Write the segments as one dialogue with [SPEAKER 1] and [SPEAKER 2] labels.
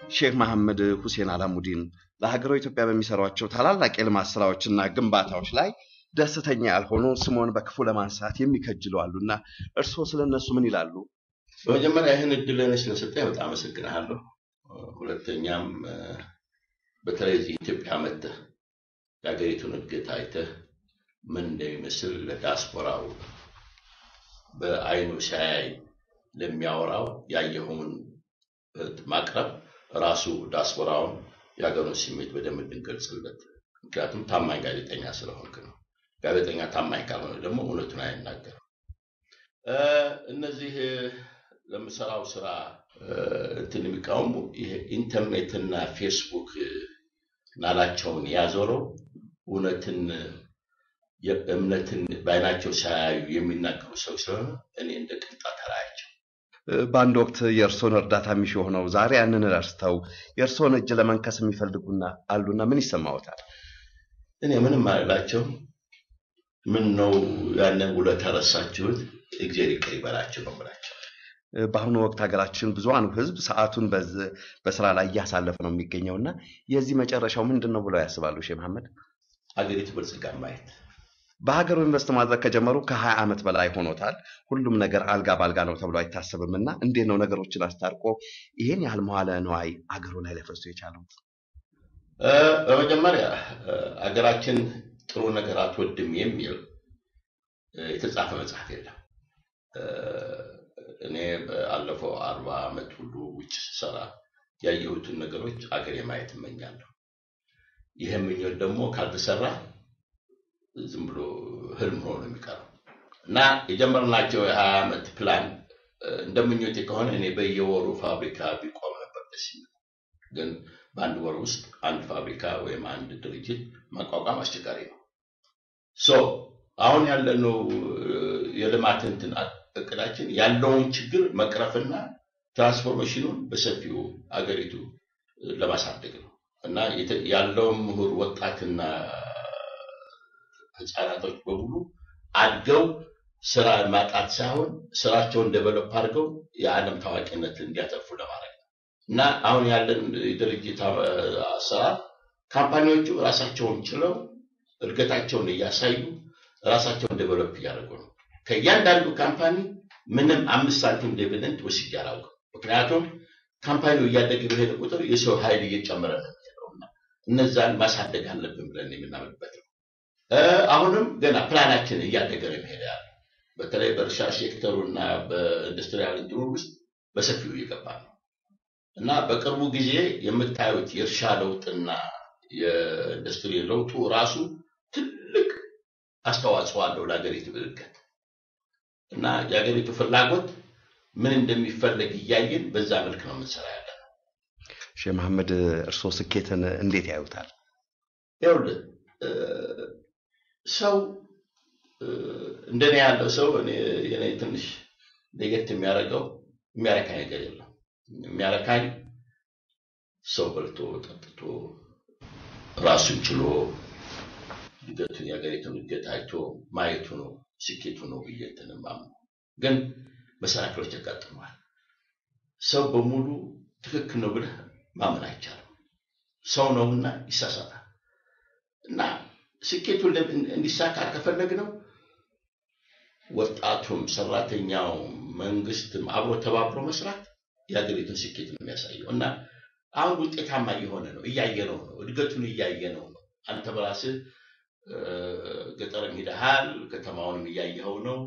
[SPEAKER 1] ሼክ መሐመድ ሁሴን አላሙዲን ለሀገሯ ኢትዮጵያ በሚሰሯቸው ታላላቅ የልማት ስራዎችና ግንባታዎች ላይ ደስተኛ ያልሆኑ ስሞን በክፉ ለማንሳት የሚከጅሉ አሉና እርስዎ ስለ እነሱ ምን ይላሉ?
[SPEAKER 2] በመጀመሪያ ይህን እድል ለእኔ ስለሰጠኝ በጣም አመሰግናለሁ። ሁለተኛም በተለይ እዚህ ኢትዮጵያ መጥተህ የሀገሪቱን እድገት አይተህ ምን እንደሚመስል ለዲያስፖራው በአይኑ ሲያይ ለሚያወራው ያየኸውን ማቅረብ ራሱ ዲያስፖራውን የሀገሩን ስሜት በደንብ እንድንገልጽለት፣ ምክንያቱም ታማኝ ጋዜጠኛ ስለሆንክ ነው። ጋዜጠኛ ታማኝ ካልሆነ ደግሞ እውነቱን አይናገርም። እነዚህ ለምሰራው ስራ እንትን የሚቃወሙ ይሄ ኢንተርኔትና ፌስቡክ ናላቸውን ያዞረው እውነትን እምነትን በአይናቸው ሳያዩ የሚናገሩ ሰው ስለሆነ እኔ እንደ ቅንጣት አላያቸው።
[SPEAKER 1] በአንድ ወቅት የእርስዎን እርዳታ የሚሹ ሆነው ዛሬ ያንን ረስተው የእርስዎን እጅ ለመንከስ የሚፈልጉና አሉና ምን ይሰማዎታል?
[SPEAKER 2] እኔ ምንም አልላቸው። ምን ነው ያንን ውለታ ረሳችሁት? እግዚአብሔር ይቅር ይበላችሁ ነው የምላቸው።
[SPEAKER 1] በአሁኑ ወቅት ሀገራችን ብዙሃኑ ሕዝብ ሰዓቱን በስራ ላይ እያሳለፈ ነው የሚገኘው እና የዚህ መጨረሻው ምንድን ነው ብለው ያስባሉ ሼህ መሐመድ?
[SPEAKER 2] ሀገሪቱ ብልጽጋ ማየት
[SPEAKER 1] በሀገሩ ኢንቨስት ማድረግ ከጀመሩ ከሀያ ዓመት በላይ ሆኖታል። ሁሉም ነገር አልጋ ባልጋ ነው ተብሎ አይታሰብም እና እንዴት ነው ነገሮችን አስታርቆ ይሄን ያህል መዋለ ንዋይ አገሩ ላይ ሊያፈሱ የቻሉት?
[SPEAKER 2] በመጀመሪያ አገራችን ጥሩ ነገር አትወድም የሚል የተጻፈ መጽሐፍ የለም። እኔ ባለፈው አርባ ዓመት ሁሉ ውጭ ስሰራ ያየሁትን ነገሮች አገር የማየት እመኛለሁ። ይህ ምኞት ደግሞ ካልተሰራ ዝም ብሎ ህልም ሆኖ ነው የሚቀረው እና የጀመርናቸው የሀያ ዓመት ፕላን እንደ ምኞቴ ከሆነ እኔ በየወሩ ፋብሪካ ቢቆም ነበር ደስ የሚል ግን በአንድ ወር ውስጥ አንድ ፋብሪካ ወይም አንድ ድርጅት ማቋቋም አስቸጋሪ ነው። ሶ አሁን ያለነው የልማት እንትን እቅዳችን ያለውን ችግር መቅረፍና ትራንስፎርሜሽኑን በሰፊው አገሪቱ ለማሳደግ ነው እና ያለውን ምሁር ወጣትና ህፃናቶች በሙሉ አድገው ስራ ማጣት ሳይሆን ስራቸውን ደቨሎፕ አድርገው የዓለም ታዋቂነት እንዲያተርፉ ለማድረግ ነው እና አሁን ያለን የድርጅት አሰራር ካምፓኒዎቹ ራሳቸውን ችለው እድገታቸውን እያሳዩ ራሳቸውን ዴቨሎፕ እያደረጉ ነው። ከእያንዳንዱ ካምፓኒ ምንም አምስት ሳንቲም ዲቪደንድ ወስጄ አላውቅም። ምክንያቱም ካምፓኒው እያደገ በሄደ ቁጥር የሰው ኃይል እየጨመረ ነው የሚሄደውና እነዛን ማሳደግ አለብን ብለን የምናምንበት ነው። አሁንም ገና ፕላናችን እያደገ ነው የሚሄደ ያለ በተለይ በእርሻ ሴክተሩ እና በኢንዱስትሪያል እንትኑ ውስጥ በሰፊው እየገባ ነው እና በቅርቡ ጊዜ የምታዩት የእርሻ ለውጥና የኢንዱስትሪ ለውጡ ራሱ ትልቅ አስተዋጽኦ አለው ለሀገሪቱ እድገት እና የሀገሪቱ ፍላጎት ምን እንደሚፈለግ እያየን በዛ መልክ ነው የምንሰራ ያለ ነው።
[SPEAKER 1] ሼህ መሐመድ እርስዎ ስኬትን እንዴት ያዩታል?
[SPEAKER 2] ይኸውልህ ሰው እንደኔ ያለው ሰው እኔ ትንሽ ለየት የሚያደርገው የሚያረካኝ ነገር የለም። የሚያረካኝ ሰው በልቶ ጠጥቶ ራሱን ችሎ እድገቱን የሀገሪቱን እድገት አይቶ ማየቱ ነው ስኬቱ ነው ብዬ እንትን የማምነው። ግን መሰናክሎች ያጋጥመዋል። ሰው በሙሉ ትክክል ነው ብለህ ማመን አይቻልም። ሰው ነውና ይሳሳታል። እና ስኬቱን እንዲሳካ ከፈለግነው ወጣቱም፣ ሰራተኛው፣ መንግስትም አብሮ ተባብሮ መስራት የሀገሪቱን ስኬት ነው የሚያሳየው እና አሁን ውጤታማ እየሆነ ነው፣ እያየነው ነው፣ እድገቱን እያየነው ነው። አንተ በራስህ ገጠርም ሂደሃል፣ ከተማውንም እያየኸው ነው።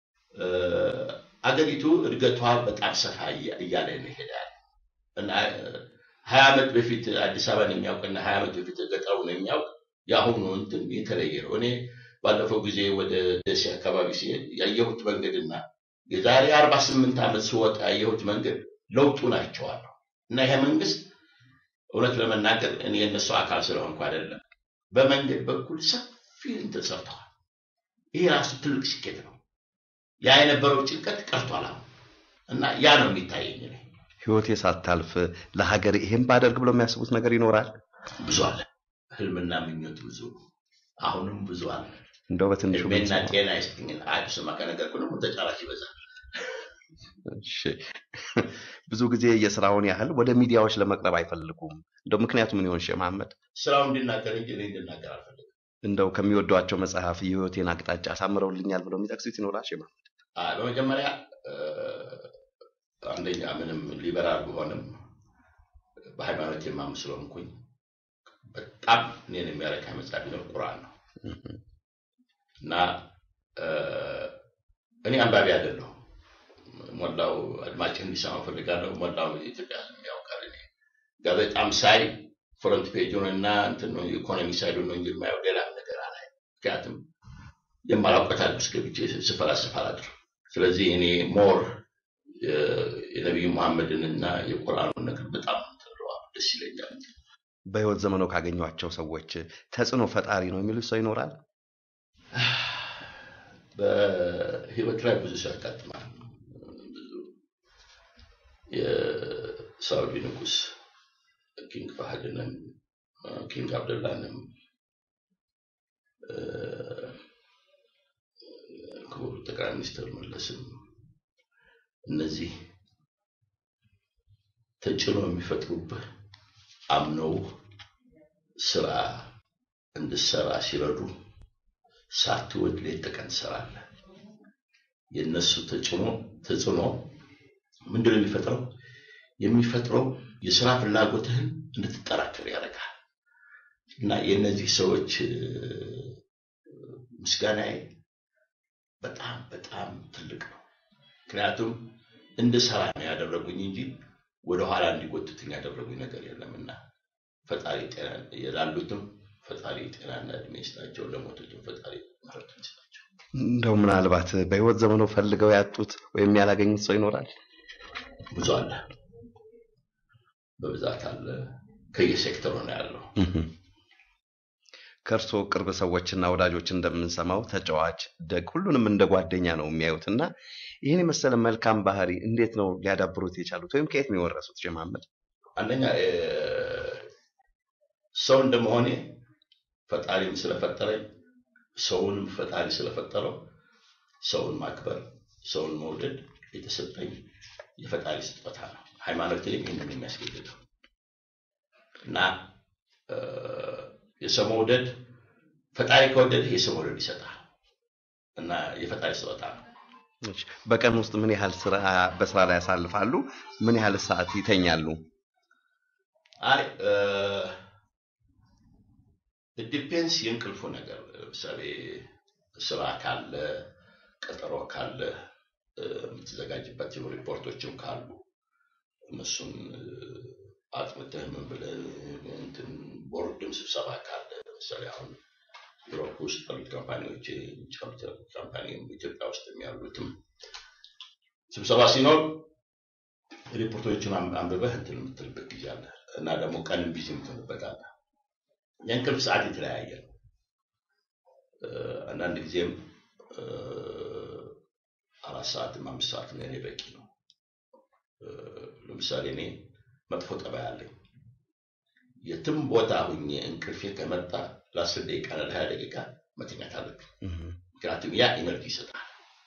[SPEAKER 2] አገሪቱ እድገቷ በጣም ሰፋ እያለ ነው ይሄዳል እና ሀያ ዓመት በፊት አዲስ አበባን የሚያውቅና ሀያ ዓመት በፊት ገጠሩን የሚያውቅ የአሁኑ እንትን የተለየ ነው። እኔ ባለፈው ጊዜ ወደ ደሴ አካባቢ ሲሄድ ያየሁት መንገድና የዛሬ አርባ ስምንት ዓመት ስወጣ ያየሁት መንገድ ለውጡ ናቸዋለሁ እና ይሄ መንግስት እውነት ለመናገር እኔ የእነሱ አካል ስለሆንኩ አይደለም፣ በመንገድ በኩል ሰፊ እንትን ሰርተዋል። ይሄ ራሱ ትልቅ ስኬት ነው። ያ የነበረው ጭንቀት ቀርቷል አሁን እና ያ ነው የሚታየኝ እኔ
[SPEAKER 1] ህይወቴ ሳታልፍ ለሀገር ይሄን ባደርግ ብሎ የሚያስቡት ነገር ይኖራል?
[SPEAKER 2] ብዙ አለ። ህልምና ምኞት ብዙ አሁንም ብዙ አለ።
[SPEAKER 1] እንደው በትንሹ
[SPEAKER 2] እድሜና ጤና ይስጥኝ። አይ ስማ ከነገርኩህ ደግሞ ተጫራች ይበዛል።
[SPEAKER 1] እሺ ብዙ ጊዜ የስራውን ያህል ወደ ሚዲያዎች ለመቅረብ አይፈልጉም። እንደው ምክንያቱ ምን ይሆን ሼህ መሐመድ?
[SPEAKER 2] ስራው እንዲናገር እንጂ እኔ እንድናገር አልፈልግም።
[SPEAKER 1] እንደው ከሚወዷቸው መጽሐፍ የህይወቴን አቅጣጫ አሳምረውልኛል ብለው የሚጠቅሱት ይኖራል ሼህ መሐመድ?
[SPEAKER 2] አይ፣ በመጀመሪያ እ፣ አንደኛ ምንም ሊበራል ብሆንም በሃይማኖት የማምን ስለሆንኩኝ በጣም እኔን የሚያረካ መጽሐፍ ቢኖር ቁርአን ነው እና እ፣ እኔ አንባቢ አይደለሁም። ሞላው አድማጭ እንዲሰማ ፈልጋለሁ። ሞላው የኢትዮጵያ ሕዝብ ያውቃል። እኔ ጋዜጣም ሳይ ፍሮንት ፔጁን እና እንትን ነው የኢኮኖሚ ሳይዱን ነው እንጂ የማየው ሌላ ነገር አላይ። ምክንያቱም የማላውቀት ውስጥ ገብቼ ስፈላስፍ አላድርም። ስለዚህ እኔ ሞር የነቢዩ መሐመድን እና የቁርአኑን ነገር በጣም ትለዋል፣ ደስ ይለኛል።
[SPEAKER 1] በህይወት ዘመኖ ካገኟቸው ሰዎች ተጽዕኖ ፈጣሪ ነው የሚሉት ሰው ይኖራል?
[SPEAKER 2] በህይወት ላይ ብዙ ሰው ያጋጥማል። ብዙ የሳውዲ ንጉስ ኪንግ ፋህድንም ኪንግ አብደላንም እ፣ ክቡር ጠቅላይ ሚኒስትር መለስም እነዚህ ተጽዕኖ የሚፈጥሩብህ አምነው ስራ እንድሰራ ሲረዱ ሳትወድ ሌት ተቀን ትሰራለህ። የእነሱ ተጽዕኖ ተጽዕኖ ምንድን ነው የሚፈጥረው? የሚፈጥረው የስራ ፍላጎትህን እንድትጠራከር ያደርጋል። እና የእነዚህ ሰዎች እ፣ ምስጋናዬ በጣም በጣም ትልቅ ነው። ምክንያቱም እንድሰራ ነው ያደረጉኝ እንጂ ወደኋላ እንዲጎትትኝ ያደረጉኝ ነገር የለምና ፈጣሪ ጤና ላሉትም ፈጣሪ ጤናና እድሜ ይስጣቸው፣ ለሞቱትም ፈጣሪ ምሕረቱን ይስጣቸው።
[SPEAKER 1] እንደው ምናልባት በህይወት ዘመኖ ፈልገው ያጡት ወይም ያላገኙት ሰው ይኖራል?
[SPEAKER 2] ብዙ አለ፣ በብዛት አለ። ከየሴክተሩ ነው ያለው።
[SPEAKER 1] ከእርስዎ ቅርብ ሰዎችና ወዳጆች እንደምንሰማው ተጫዋች፣ ደግ፣ ሁሉንም እንደ ጓደኛ ነው የሚያዩት እና ይህን የመሰለ መልካም ባህሪ እንዴት ነው ሊያዳብሩት የቻሉት ወይም ከየት ነው የወረሱት ሼህ መሐመድ?
[SPEAKER 2] አንደኛ እ፣ ሰው እንደመሆኔ ፈጣሪም ስለፈጠረኝ ሰውንም ፈጣሪ ስለፈጠረው ሰውን ማክበር፣ ሰውን መውደድ የተሰጠኝ የፈጣሪ ስጦታ ነው። ሃይማኖት ይህንን የሚያስገድደው እና እ፣ የሰው መውደድ ፈጣሪ ከወደድህ የሰው መውደድ ይሰጣል እና የፈጣሪ ስጦታ ነው።
[SPEAKER 1] እሺ፣ በቀን ውስጥ ምን ያህል ስራ በስራ ላይ ያሳልፋሉ? ምን ያህል ሰዓት ይተኛሉ?
[SPEAKER 2] አይ ዲፔንስ የእንቅልፉ ነገር ለምሳሌ ስራ ካለ ቀጠሮ ካለ እ፣ የምትዘጋጅበት ሪፖርቶችም ካሉ እነሱን እ፣ አጥንተህ ምን ብለህ እንትን ቦርድም ስብሰባ ካለ ለምሳሌ አሁን ዩሮፕ ውስጥ ያሉት ካምፓኒዎች የውጭ ያሉት ካምፓኒ ኢትዮጵያ ውስጥ ያሉትም ስብሰባ ሲኖር ሪፖርቶችን አም- አንብበህ እንትን የምትልበት ጊዜ አለ እና ደግሞ ቀንም ቢዚ የምትሆንበት አለ። የእንቅልፍ ሰዓት የተለያየ ነው። እ፣ አንዳንድ ጊዜም እ፣ አራት ሰዓትም አምስት ሰዓትም ለእኔ በቂ ነው። እ፣ ለምሳሌ እኔ መጥፎ ጠባይ አለኝ። የትም ቦታ ሁኜ እንቅልፌ ከመጣ ለአስር ደቂቃ እና ለሀያ ደቂቃ መተኛት አለብኝ።
[SPEAKER 1] እህ፣
[SPEAKER 2] ምክንያቱም ያ ኢነርጂ ይሰጣል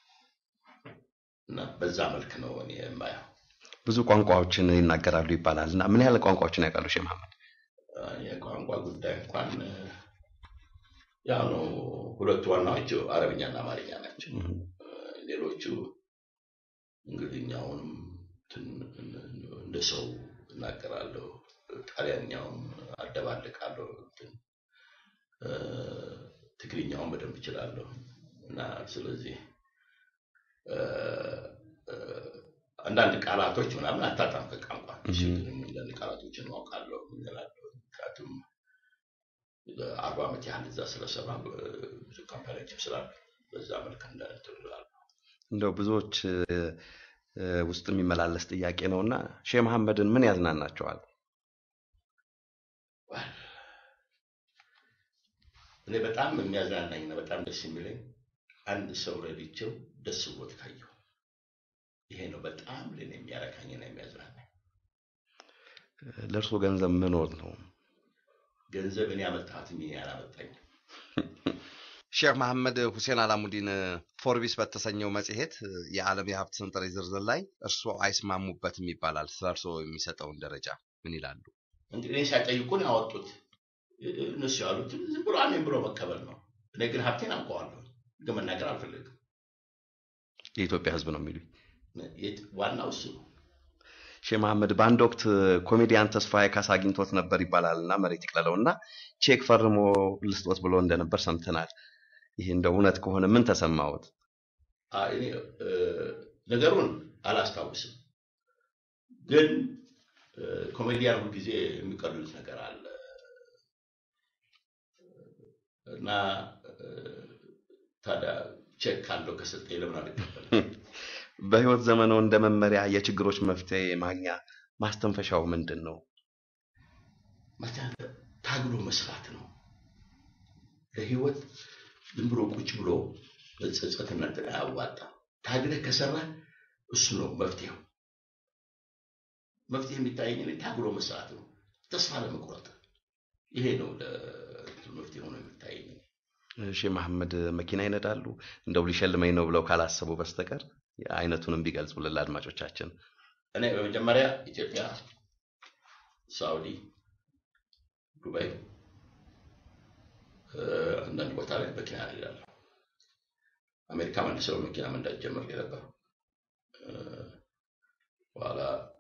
[SPEAKER 2] እና በዛ መልክ ነው እኔ የማየው።
[SPEAKER 1] ብዙ ቋንቋዎችን ይናገራሉ ይባላል እና ምን ያህል ቋንቋዎችን ያውቃሉ ሼህ መሐመድ?
[SPEAKER 2] የቋንቋ ጉዳይ እንኳን እ፣ ያው ነው። ሁለቱ ዋናዎቹ አረብኛና አማርኛ ናቸው።
[SPEAKER 1] እህ፣
[SPEAKER 2] ሌሎቹ እንግሊዝኛውንም ትን- እንደ ሰው እናገራለሁ፣ ጣሊያንኛውም አደባልቃለሁ፣ እንትን፣ እ፣ ትግርኛውን በደንብ እችላለሁ እና ስለዚህ እ፣ እ፣ አንዳንድ ቃላቶች ምናምን አታጣም ከቋንቋ
[SPEAKER 1] እህ።
[SPEAKER 2] ግን አንዳንድ ቃላቶችን ማውቃለሁ እላለሁ። ምክንያቱም አርባ ዓመት ያህል እዛ ስለሰራ ብዙ ካምፓኒዎችም ስላሉ በዛ መልክ እንደትላሉ
[SPEAKER 1] እንደው ብዙዎች እ፣ እ፣ ውስጥ የሚመላለስ ጥያቄ ነው እና ሼህ መሐመድን ምን ያዝናናቸዋል?
[SPEAKER 2] እኔ በጣም የሚያዝናናኝና በጣም ደስ የሚለኝ አንድ ሰው ረድቼው ደስ ብሎት ካየው ይሄ ነው በጣም ለእኔ የሚያረካኝና የሚያዝናናኝ።
[SPEAKER 1] ለእርስዎ ገንዘብ መኖር ነው።
[SPEAKER 2] ገንዘብ እኔ ያመጣሁት እንጂ እኔ አላመጣኝም።
[SPEAKER 1] ሼህ መሐመድ ሁሴን አላሙዲን ፎርቢስ በተሰኘው መጽሔት የዓለም የሀብት ሰንጠረዥ ዝርዝር ላይ እርስዎ አይስማሙበትም ይባላል። ስለ እርስዎ የሚሰጠውን ደረጃ ምን ይላሉ?
[SPEAKER 2] እንግዲህ ሳይጠይቁን ያወጡት እነሱ ያሉት ዝም ብሎ አሜን ብሎ መቀበል ነው። እኔ ግን ሀብቴን አውቀዋለሁ፣ ግን መናገር አልፈልግም።
[SPEAKER 1] የኢትዮጵያ ሕዝብ ነው የሚሉኝ።
[SPEAKER 2] ዋናው እሱ ነው።
[SPEAKER 1] ሼህ መሐመድ በአንድ ወቅት ኮሜዲያን ተስፋዬ ካሳ አግኝቶት ነበር ይባላል እና መሬት ይቅለለው እና ቼክ ፈርሞ ልስጦት ብሎ እንደነበር ሰምተናል። ይህ እንደ እውነት ከሆነ ምን ተሰማዎት?
[SPEAKER 2] እኔ ነገሩን አላስታውስም፣ ግን ኮሜዲያን ሁልጊዜ የሚቀልሉት ነገር አለ እና ታዲያ ቼክ ካለው ከሰጠኝ ለምን አልቀበልም?
[SPEAKER 1] በህይወት ዘመኖ እንደ መመሪያ የችግሮች መፍትሄ ማግኛ ማስተንፈሻው ምንድን ነው?
[SPEAKER 2] ታግሎ መስራት ነው። ለህይወት ዝም ብሎ ቁጭ ብሎ ጸጸትና እንትን አያዋጣም። ታግለህ ከሰራ እሱ ነው መፍትሄው። መፍትሄ የሚታየኝ እኔ ታግሎ መስራት ነው፣ ተስፋ ለመቁረጥ ይሄ ነው መፍትሄ ሆኖ የሚታየኝ።
[SPEAKER 1] ሼህ መሐመድ መኪና ይነዳሉ? እንደው ሊሸልመኝ ነው ብለው ካላሰቡ በስተቀር አይነቱንም ቢገልጹልን ለአድማጮቻችን።
[SPEAKER 2] እኔ በመጀመሪያ ኢትዮጵያ፣ ሳውዲ፣ ዱባይ፣ አንዳንድ ቦታ ላይ መኪና እነዳለሁ። አሜሪካ መልሰው መኪና መንዳት ጀምሬ ነበር። በኋላ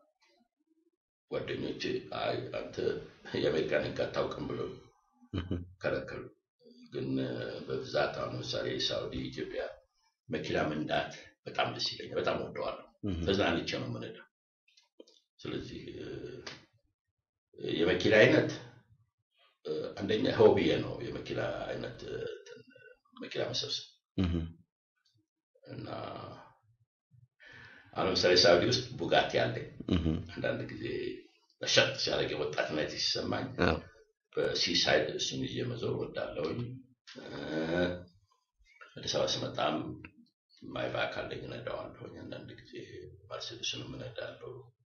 [SPEAKER 2] ጓደኞቼ አይ አንተ የአሜሪካን ሕግ አታውቅም ብለው ከለከሉ። ግን በብዛት አሁን ለምሳሌ ሳውዲ፣ ኢትዮጵያ መኪና መንዳት በጣም ደስ ይለኛል። በጣም ወደዋለሁ። ተዝናንቼ ነው የምነዳው። ስለዚህ የመኪና አይነት አንደኛ ሆቢዬ ነው። የመኪና አይነት መኪና መሰብሰብ እና አሁን ለምሳሌ ሳውዲ ውስጥ ቡጋቲ አለኝ። አንዳንድ ጊዜ በሸጥ ሲያደርግ የወጣትነት ሲሰማኝ በሲሳይድ እሱን ይዤ መዞር ወዳለሁኝ። አዲስ አበባ ስመጣም ማይባክ አለኝ እነዳዋለሁኝ። አንዳንድ ጊዜ ማርሴዲስንም እነዳለሁ።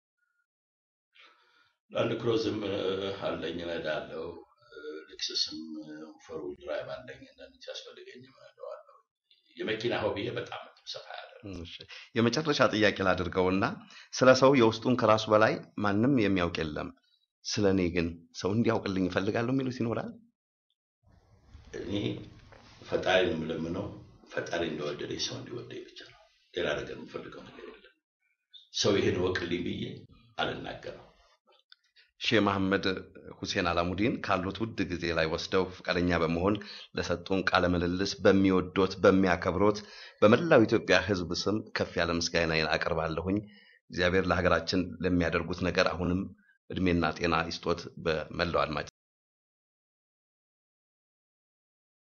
[SPEAKER 2] ላንድ ክሮዝም አለኝ እነዳለሁ። ሌክሰስም ፎር ዊል ድራይቭ አለኝ። አንዳንድ ጊዜ አስፈልገኝ እነዳዋለሁ። የመኪና ሆቢዬ በጣም ሰፋ ያለ
[SPEAKER 1] የመጨረሻ ጥያቄ ላድርገውና ስለ ሰው የውስጡን ከራሱ በላይ ማንም የሚያውቅ የለም ስለ እኔ ግን ሰው እንዲያውቅልኝ ይፈልጋለሁ የሚሉት ይኖራል?
[SPEAKER 2] እኔ ፈጣሪ የምለምነው ፈጣሪ እንደወደደኝ ሰው እንዲወደኝ ብቻ ነው። ሌላ ነገር የምፈልገው ነገር የለም። ሰው ይሄን ወቅልኝ ብዬ አልናገረው።
[SPEAKER 1] ሼህ መሐመድ ሁሴን አላሙዲን ካሉት ውድ ጊዜ ላይ ወስደው ፈቃደኛ በመሆን ለሰጡን ቃለ ምልልስ በሚወዶት በሚያከብሮት በመላው ኢትዮጵያ ሕዝብ ስም ከፍ ያለ ምስጋናዬን አቀርባለሁኝ። እግዚአብሔር ለሀገራችን ለሚያደርጉት ነገር አሁንም እድሜና ጤና ይስጦት። በመላው አድማጭ